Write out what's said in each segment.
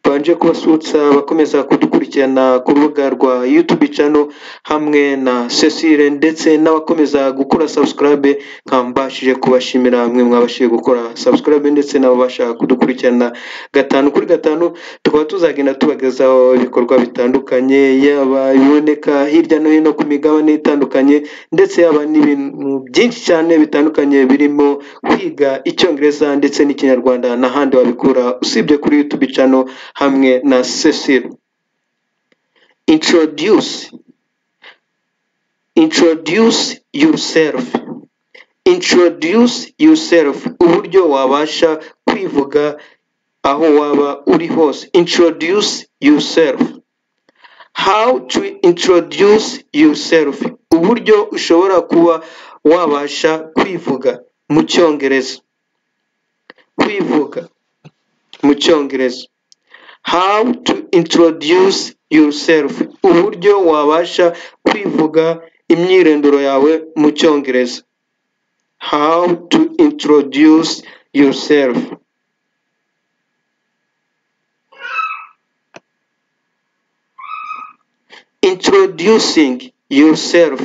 mbanje kubasutsa abakomeza kudukurikirana ku rubuga rwa yutubi cano hamwe na Cecile ndetse n'abakomeza gukora subscribe nkaba mbashije kubashimira mwe mwabashije gukora subscribe ndetse n'ababasha kudukurikirana gatanu kuri gatanu tukaba tuzagenda tubagezaho ibikorwa bitandukanye yaba ibiboneka hirya no hino ku migabane itandukanye ndetse yaba n'ibintu byinshi cyane bitandukanye birimo kwiga icyongereza ndetse n'ikinyarwanda n'ahandi wabikura usibye kuri yutubi cano hamwe na Cecile introduce introduce yourself introduce yourself uburyo wabasha kwivuga aho waba uri hose introduce yourself how to introduce yourself uburyo ushobora kuba wabasha kwivuga mu cyongereza kwivuga mu cyongereza how to introduce yourself uburyo wabasha kwivuga imyirondoro yawe mu cyongereza how to introduce yourself introducing yourself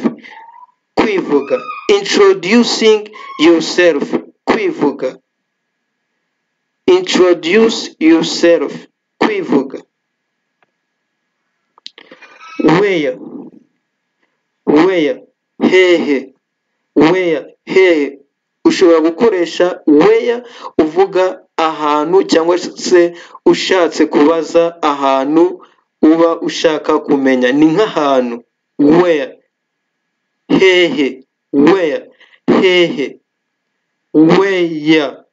kwivuga introducing yourself kwivuga introduce yourself kwivuga where where hehe where hehe ushobora gukoresha where uvuga ahantu cyangwa se ushatse kubaza ahantu uba ushaka kumenya ni nk'ahantu where hehe where hehe where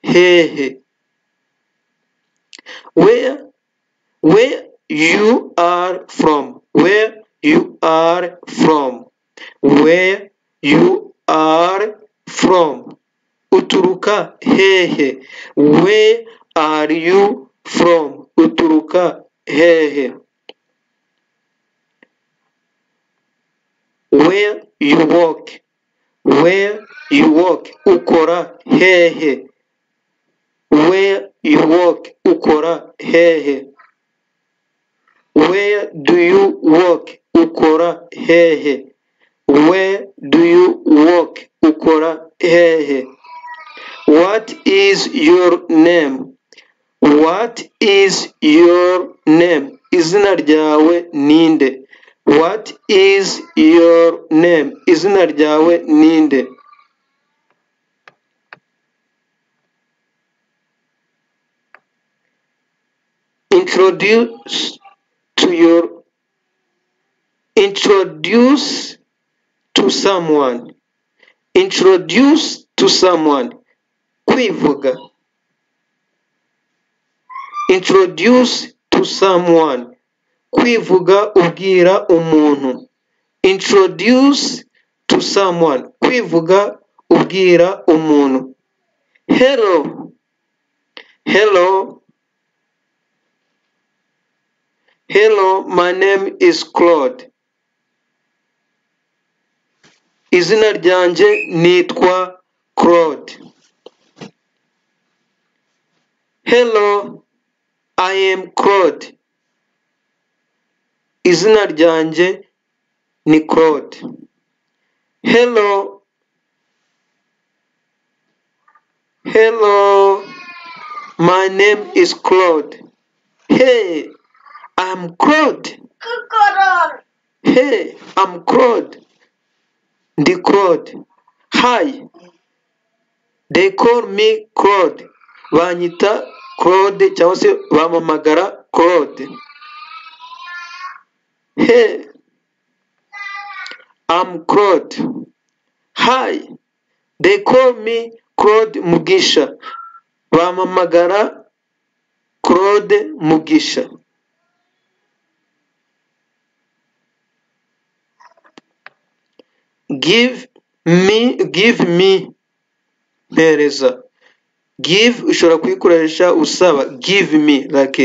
hehe where where you are from where you are from where you are from uturuka hehe where are you from uturuka hehe where you work where you work ukora hehe where you work ukora hehe where do you work ukora hehe where do you work ukora hehe what is your name what is your name izina ryawe ninde what is your name izina ryawe ninde introduce to your introduce to someone introduce to someone kwivuga introduce to someone kwivuga ubwira umuntu introduce to someone kwivuga ubwira umuntu hello hello hello my name is claude izina ryanjye nitwa claude hello I am Claude. Izina ryanjye ni Claude. Hello. Hello. My name is Claude. Hey, I'm Claude. Hey, I'm Claude. Ndi Claude. Hi. They call me Claude. Banyita claude cyangwa se bamamagara claude he am claude hi they call me claude mugisha bamamagara claude mugisha give me give me mpereza give ushobora kuyikoresha usaba give me like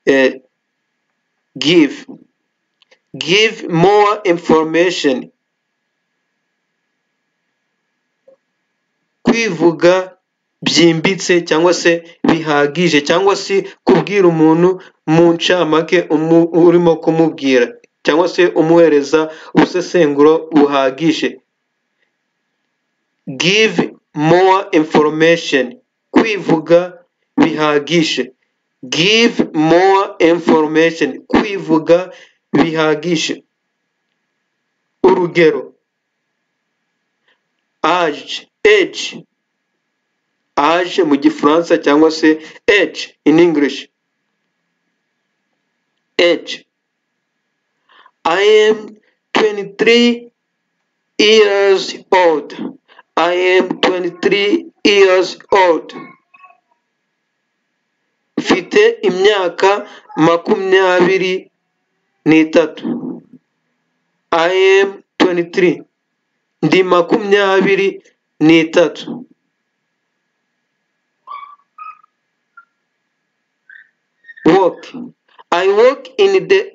eh, give give more information kwivuga byimbitse cyangwa se bihagije cyangwa se kubwira umuntu mu ncamake umu- urimo kumubwira cyangwa se umuhereza ubusesenguro buhagije give more information kwivuga bihagije give more information kwivuga bihagije urugero age age age mu gifaransa cyangwa se age in english age i am 23 years old i am 23 years old mfite imyaka makumyabiri n'itatu i am 23 ndi makumyabiri n'itatu work. I work in the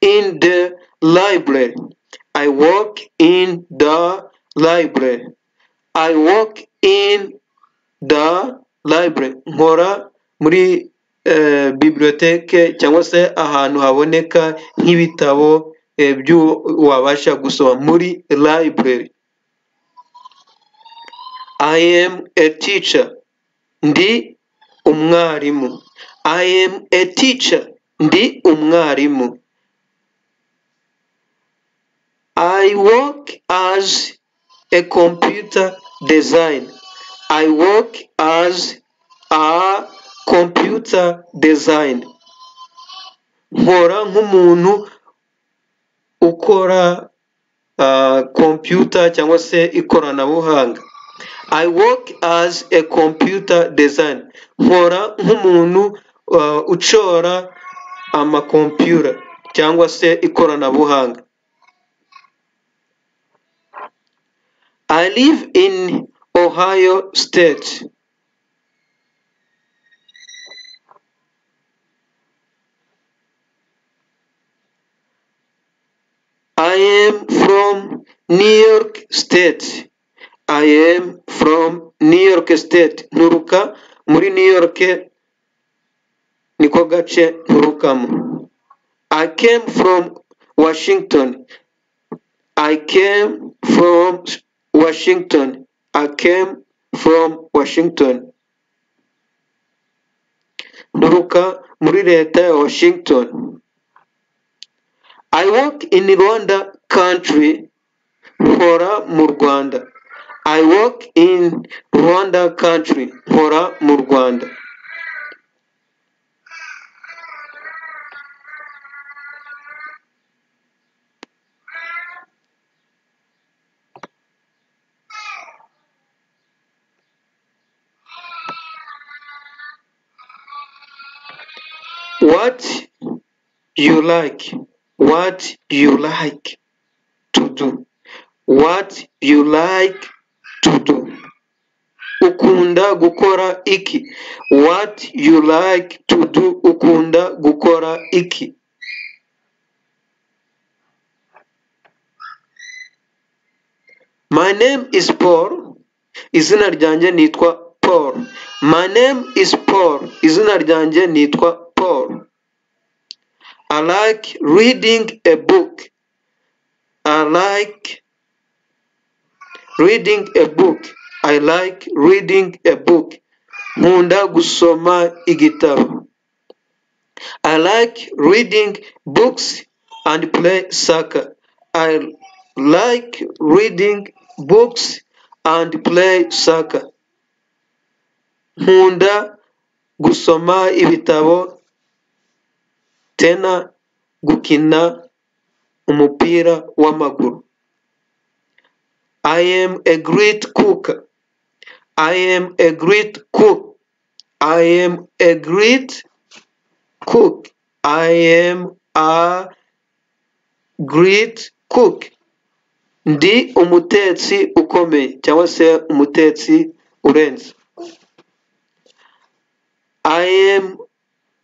in the library. I work in the library. I work in the library. Nkora muri eh, biblioteke cyangwa se ahantu haboneka nk'ibitabo eh, byo wabasha gusoma muri library. I am a teacher. Ndi umwarimu. I am a teacher. Ndi umwarimu. I work as a computer design. I work as a computer design. Nkora nk'umuntu ukora ah, computer cyangwa se ikoranabuhanga. I work as a computer design. Nkora nk'umuntu uh, ucora amakompiyuta cyangwa se ikoranabuhanga. I live in Ohio State. I am from New York State. I am from New York State. Nturuka muri New York niko gace nturukamo i came from washington i came from washington i came from washington nturuka muri leta ya washington i work in rwanda country nkora mu rwanda i work in rwanda country nkora mu rwanda what you like what you like to do what you like to do ukunda gukora iki what you like to do ukunda gukora iki my name is paul izina ryanjye nitwa paul my name is paul izina ryanjye nitwa paul i like reading a book i like reading a book i like reading a book nkunda gusoma igitabo i like reading books and play soccer i like reading books and play soccer nkunda gusoma ibitabo tena gukina umupira w'amaguru I am a great cook. I am a great cook. I am a great cook. I am a great cook. Ndi umutetsi ukomeye cyangwa se umutetsi urenze. I am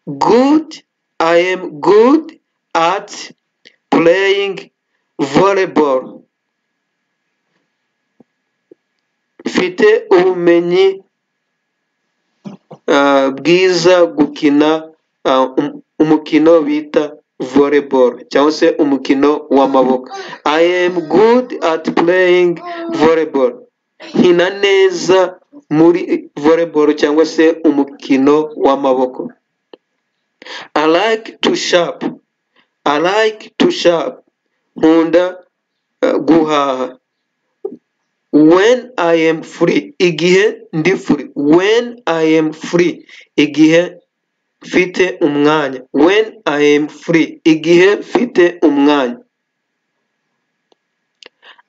good. I am good at playing volleyball. mfite ubumenyi ah, bwiza gukina ah, um- umukino bita volleyball cyangwa se umukino w'amaboko i am good at playing volleyball nkina neza muri volleyball cyangwa se umukino w'amaboko i like to shop i like to shop nkunda eh, guhaha when i am free igihe ndi free when i am free igihe mfite umwanya when i am free igihe mfite umwanya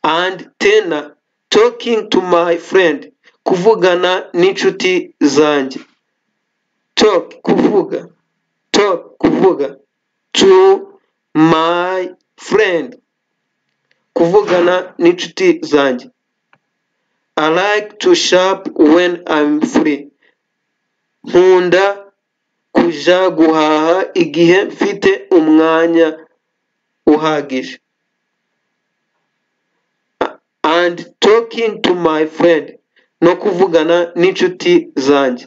and tena talking to my friend kuvugana n'inshuti zanjye talk kuvuga talk kuvuga to my friend kuvugana n'inshuti zanjye I like to shop when I'm free. Nkunda kuja guhaha igihe mfite umwanya uhagije. A- And talking to my friend. No kuvugana n'inshuti zanjye.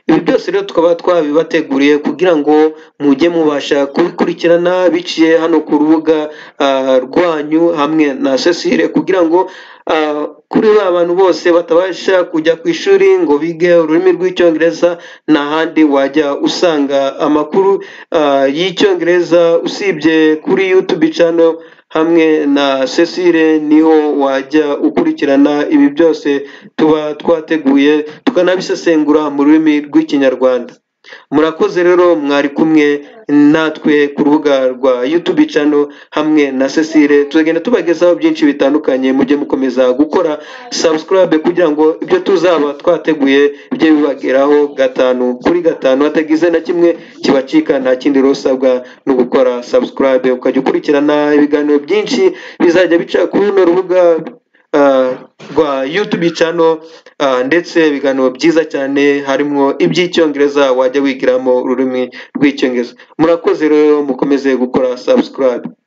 Ibi byose rero tukaba twabibateguriye kugira ngo mujye mubasha kubikurikirana biciye hano ku rubuga ah, rwanyu hamwe na Cecile kugira ngo ah, kuri ba bantu bose batabasha kujya ku ishuri ngo bige ururimi rw'icyongereza n'ahandi wajya usanga amakuru ah, y'icyongereza usibye kuri YouTube channel hamwe na Cecile niho wajya ukurikirana ibi byose tuba twateguye tukanabisesengura mu rurimi rw'ikinyarwanda murakoze rero mwari kumwe natwe ku rubuga rwa YouTube channel hamwe na Cecile tuzagenda tubagezaho byinshi bitandukanye mujye mukomeza gukora subscribe kugira ngo ibyo tuzaba twateguye bijye bibageraho gatanu kuri gatanu hatagize na kimwe kibacika nta kindi rero usabwa no gukora subscribe ukajya ukurikirana ibiganiro byinshi bizajya bica kuri runo rubuga ah, rwa YouTube channel ah, ndetse ibiganiro byiza cyane harimo iby'icyongereza wajya wigiramo ururimi rw'icyongereza murakoze rero mukomeze gukora subscribe